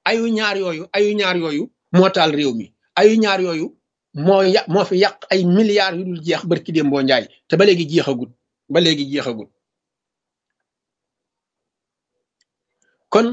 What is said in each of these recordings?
ayu ñaar yooyu ayu ñaar yooyu moo taal réew mi ayu ñaar yooyu moo ya moo fi yàq ay milliards yu dul jeex barki déem boo njaay te ba léegi jeexagut ba léegi jeexagut kon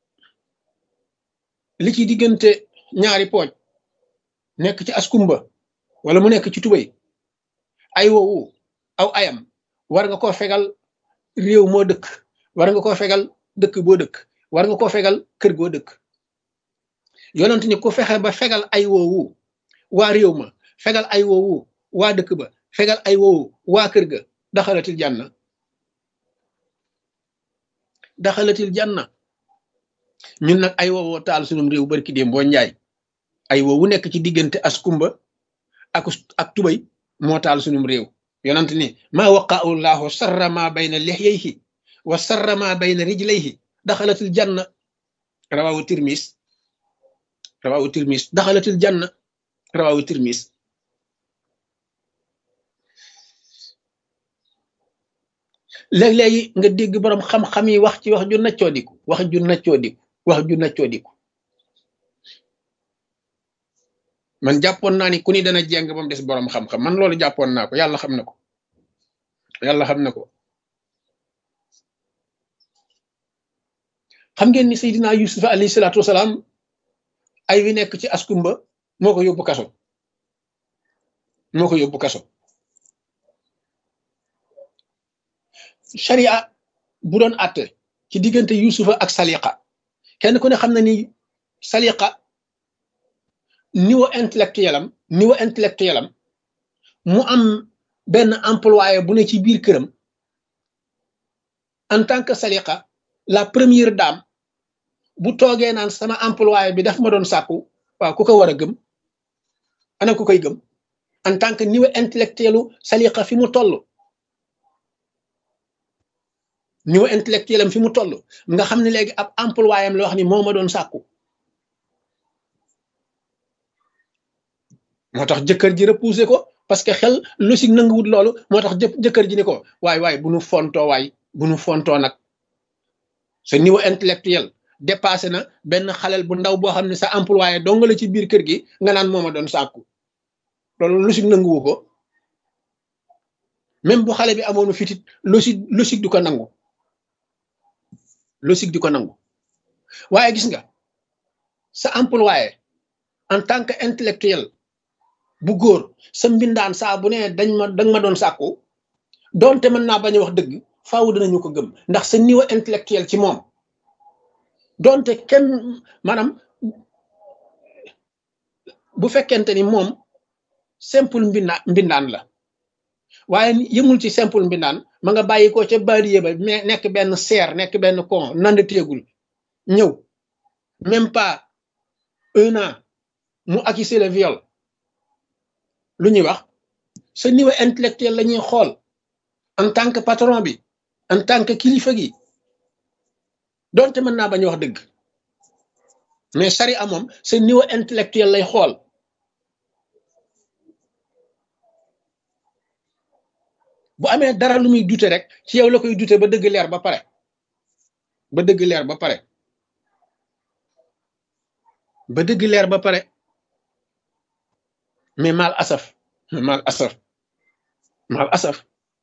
li ci diggante ñaari pooj nekk ci askumba wala mu nekk ci tubay ay woowu aw ayam war nga koo fegal réew moo dëkk war nga koo fegal dëkk boo dëkk war nga koo fegal kër goo dëkk yonent ni ku fexe ba fegal ay woowu waa réew ma fegal ay woowu waa dëkk ba fegal ay woowu waa kër ga daxalatil janna daxalatil janna ñun nag ay woowoo taal sunum réew barki déem boo njaay ay woowu nekk ci diggante askumba ak ak tubay moo taal sunum réew yonent ni maa waqaahu llahu sarra ma bayna lixyayhi wa sarra ma bayna rijlayhi daxalatil janna rawawu tirmis rawawu tirmis daxalatil janna rawawu tirmis léeg-léegi nga dégg boroom xam-xam yi wax ci wax ju naccoo diku wax ju naccoo diku wax ju naccoo diku man jàppoon naa ni ku ni dana jeng ba mu des boroom xam-xam man loolu jàppoon naa ko yàlla xam na ko yàlla xam na ko xam ngeen ni Seydina Yusuf alayhi salaatu wasalaam ay wi nekk ci askumba moo ko yóbbu kaso moo ko yóbbu kaso sharia bu doon àtte ci diggante yusufa ak saliqa kenn ku ne xam na ni saliqa niveau intellectuel am niveau intellectuel am mu am benn employé bu ne ci biir këram en tant que saliqa la première dame bu toogee naan sama employé bi daf ma doon sàkku waaw ku ko war a gëm ana ku koy gëm en tant que niveau intellectuelu saliqa fi mu toll niveau intellectuel am fi mu toll nga xam ne léegi ab employé am la wax ni moo ma doon sàkku moo tax jëkkër ji repoussé ko parce que xel logique nanguwut loolu moo tax jëkkër ji ni ko waay waay bu nu fontoo waay bu nu fontoo nag sa niveau intellectuel dépassé na benn xalel bu ndaw boo xam ne sa employé dong la ci biir kër gi nga naan moo ma doon sàkku loolu logique nanguwu ko même bu xale bi amoonu fitit logique logique du ko nangu logique di ko nangu waaye gis nga sa employé en tant que intellectuel bu góor sa mbindaan saa bu ne dañ ma dañ ma doon sàkku doonte mën naa bañ a wax dëgg faaw dinañu ko gëm ndax sa niveau intellectuel ci moom doonte kenn maanaam bu fekkente ni moom simple mbindaa mbindaan la waaye yëmul ci simple mbindaan ma nga bàyyi ko ca baadiye ba mais nekk benn seer nekk benn con nand téegul ñëw même pas un an mu accusé le viol lu ñuy wax sa niveau intellectuel la ñuy xool en tant que patron bi en tant que kilifa gi doonte mën naa bañ wax dëgg mais sari moom sa niveau intellectuel lay xool bu amee dara lu muy dute rek ci yow la koy dute ba dëgg leer ba pare ba dëgg leer ba pare ba dëgg leer ba pare mais mal asaf mal asaf mal asaf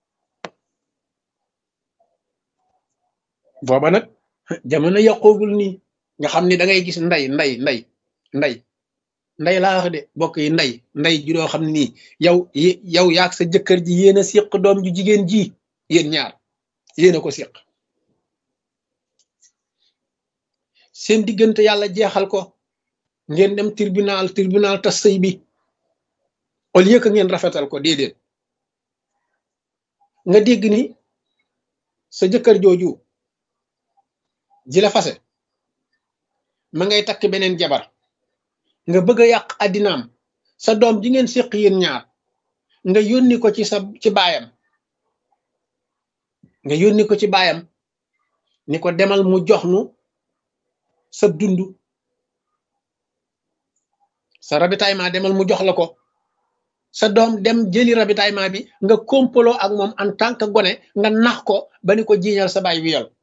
booba nag jamono yàqoogul nii nga xam ni da ngay gis nday nday nday nday nday laa wax de bokk yi nday nday ju doo xam ne nii yow yow yaag sa jëkkër ji yéen a siq doom ju jigéen ji yéen ñaar yéen a ko siq seen diggante yàlla jeexal ko ngeen dem tribunal tribunal tas sëy bi au lieu que ngeen rafetal ko déedéet nga dégg ni sa jëkkër jooju ji la fase ma ngay takk beneen jabar nga bëgg a yàq addinaam sa doom ji ngeen séq yéen ñaar nga yónni ko ci sa ci baayam nga yónni ko ci baayam ni ko demal mu jox nu sa dund sa ravitaillement demal mu jox la ko sa doom dem jëli ravitaillement bi nga kompaloo ak moom en tant que gone nga nax ko ba ni ko jiiñal sa baay wiyal